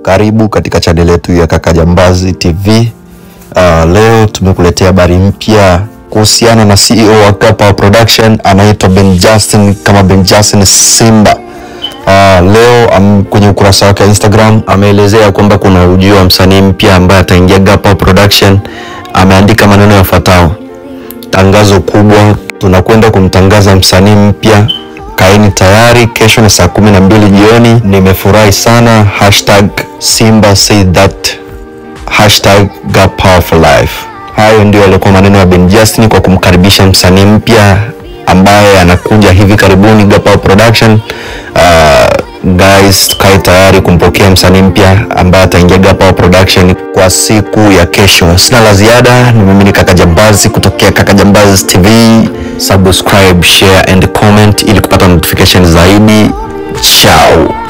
Karibu katika chaneli yetu ya Kaka Jambazi TV. Uh, leo tumekuletea habari mpya kuhusiana na CEO wa Gapa Production anaitwa Ben Justin kama Ben Justin Simba. Uh, leo um, kwenye ukurasa wake wa Instagram ameelezea kwamba kuna ujio wa msanii mpya ambaye ataingia Gapa Production. Ameandika maneno yafuatayo: tangazo kubwa, tunakwenda kumtangaza msanii mpya Kaeni tayari, kesho ni saa kumi na mbili jioni. Nimefurahi sana, hashtag Simba say that, hashtag Gap Power for Life. Hayo ndio yalikuwa maneno ya Ben Justin kwa kumkaribisha msanii mpya ambaye anakuja hivi karibuni Gap Power Production. Uh, guys, kae tayari kumpokea msanii mpya ambaye ataingia Gap Power Production kwa siku ya kesho. Sina la ziada, ni mimi ni Kaka Jambazi kutokea Kaka Jambazi TV. Subscribe, share and comment ili kupata notification zaidi. Ciao.